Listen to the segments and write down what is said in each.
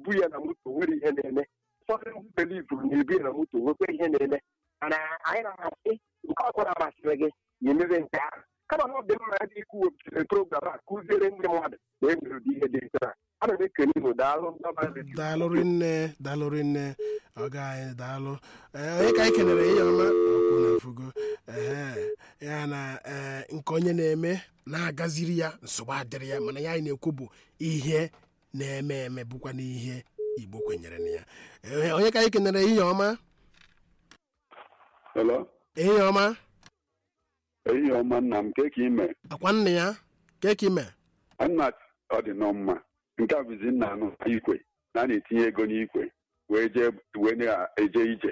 ebu ya na moto nwere ihe na-eme ụfọdụ ndị belivuru na-ebu ya na moto nwekwa ihe na-eme mana anyị na-asị nke ọbụla masịrị gị ya emebe nke ahụ kama na ọ dị mma dị ikwu wepụtara program a kụziere ndị mmadụ na enwere ụdị ihe dị nsọ a ana m ekene unu daalụ ndọba redio daalụrị nne daalụrị nne ọga anyị daalụ ee onye ka anyị kenere ihe ọma ọkụ na efugo ee ya na ee nke onye na-eme na-agaziri ya nsogbu adịrị ya mana ya anyị na-ekwu bụ ihe na-eme eme bụkwa n'ihe igbo kwenyere na ya Ee, onye ka anyị kenere ihe ọma Hello? ihe ọma ehihie ọma nna m nke ka ime akwa nne ya keka ime nna ọ dị nọ mma nke a bụzi nna anụ ikwe na a na-etinye ego n'ikwe wee jee wee na-eje ije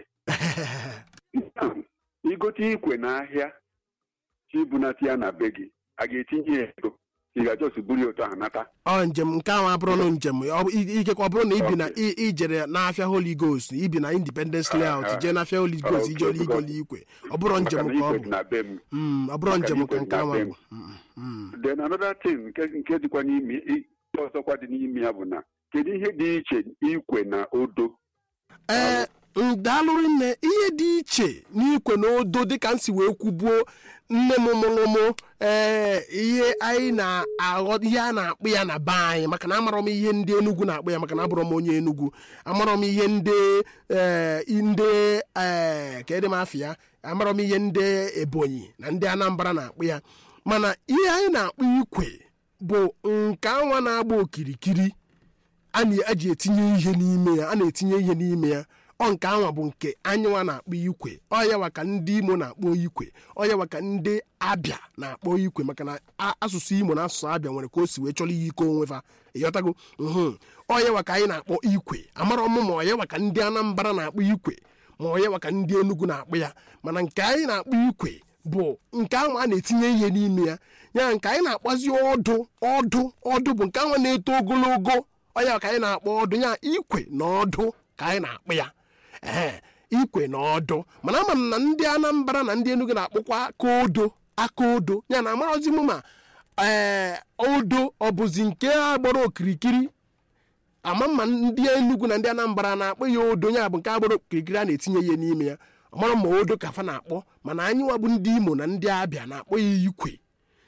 igote ikwe n'ahịa chibunata ya na be gị a ga-etinye ya ego ị ga-ajọs buru ya otu ahụ nata ọ njem nke ahụ abụrụ na njem ọ bụ- i- ikekwe ọ bụrụ na ibi na i- ijere n'afịa holy ghost ibi na independence layout jee n'afịa holy ghost ije ọrụ igoli ikwe ọ bụrụ maka njem na ka ọ ikwe bụ dị na be m Mm, ọ bụrụ maka njem na ka ikwe nke dị ahụ na bụ be Mm, mm. then another thing nke nke dịkwa n'ime i- nke ọzọkwa dị n'ime ya bụ na kedu ihe dị iche ikwe na odo ee daalụrị nne ihe dị iche n'ikwe na odo dịka m si wee kwubuo nne m mụrụ mụ ee ihe anyị na-aghọ ihe a na-akpụ ya na be anyị maka na amarọ m ihe ndị enugwu na-akpụ ya maka na abụrọ m onye enugwu amarọ m ihe ndị ee ndị ee ka edị m afọ ya amarọ m ihe ndị ebonyi na ndị anambra na-akpụ ya mana ihe anyị na-akpụ ikwe bụ nke anwa na-agba okirikiri a na-eji etinye ihe n'ime ya a na-etinye ihe n'ime ya ọ nke anwa bụ nke anyịnwa na-akpọ ikwe ọyawa ka ndị imo na-akpọ ikwe ọyawa ka ndị abịa na-akpọ ikwe maka na a- asụsụ imo na asụsụ abịa nwere ka o si wee chọrọ ihe ike onwe fa ịghọtago mhm ọyawa ka anyị na-akpọ ikwe amara ọmụ ma ọyawa ka ndị anambra na-akpọ ikwe ma ọyawa ka ndị enugu na-akpọ ya mana nke anyị na-akpọ ikwe bụ nke ahụ a na-etinye ihe n'ime ya ya nke anyị na-akpazi ọdụ ọdụ ọdụ bụ nke ahụ na-eto ogologo ọya ka anyị na-akpọ ọdụ ya ikwe na ọdụ ka anyị na-akpọ ya ee ikwe na ọdụ mana ama m na ndị anambra na ndị enugu na-akpọkwa aka odo aka odo ya na amarozi m ma ee odo ọ bụzi nke a gbara okirikiri ama ma ndị enugu na ndị anambra na-akpọ ya odo ya bụ nke agbara okirikiri a na-etinye ihe n'ime ya ọmara ma odo ka fa na-akpọ mana anyị nwa bụ ndị imo na ndị abịa na-akpọ ya ikwe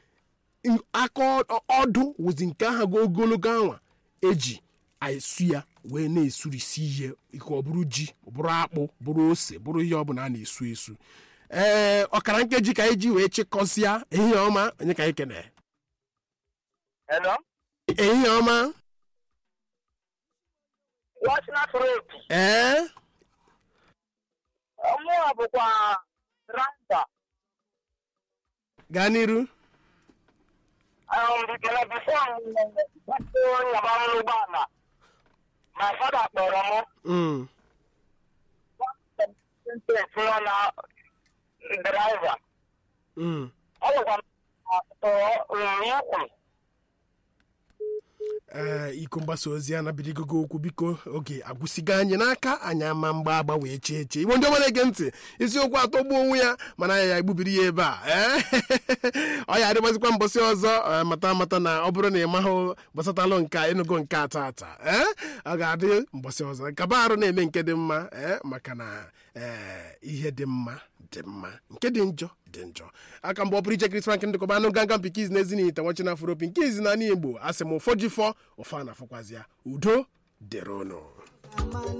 aka ọ- ọdụ wụzi nke ahụ go ogologo anwa eji esu ya wee na-esurisi ihe ike ọ bụrụ ji ọ bụrụ akpụ bụrụ ose bụrụ ihe ọbụla a na-esu esu ee ọkara nkeji ka anyị ji wee chịkọsịa ehihie ọma onye ka anyị kene Hello? ehihie ọma Watchman Road. ee Ọmụwa bụkwa Randa. gaa n'iru Um, bikere bifo gbapụ nyaba m n'ụgbọala. My father kpọrọ m. Mm, tinye na draiva. mm. Ọ bụkwa m ukwu. ee iko mgbasa ozi a nabirigogo okwu biko oge agwụsigo anyị n'aka anyị ama mgba agba wee chee chee igbo ndị ọma na-ege ntị isiokwu atọgbuo onwe ya mana ya ya egbubiri ya ebe a ee ọ ya adịgbazikwa mbọsị ọzọ ee, mata mata na ọ bụrụ na ị mahụ gbasatalụ nka ịnụgo nke atọ ata ee ọ ga-adị mbọsị ọzọ kaba arụ na-eme nke dị mma ee maka na ee ihe dị mma dị mma nke dị njọ dị njọ aka mgbe ọ pụrụ iche Chris Frank ndịkọba anụ ganga mpi izi na ezinite nwachi na afropi nke izi na ala igbo asị m ụfọdụ fọ ụfa na afọkwazịa udo dịrị ụnụ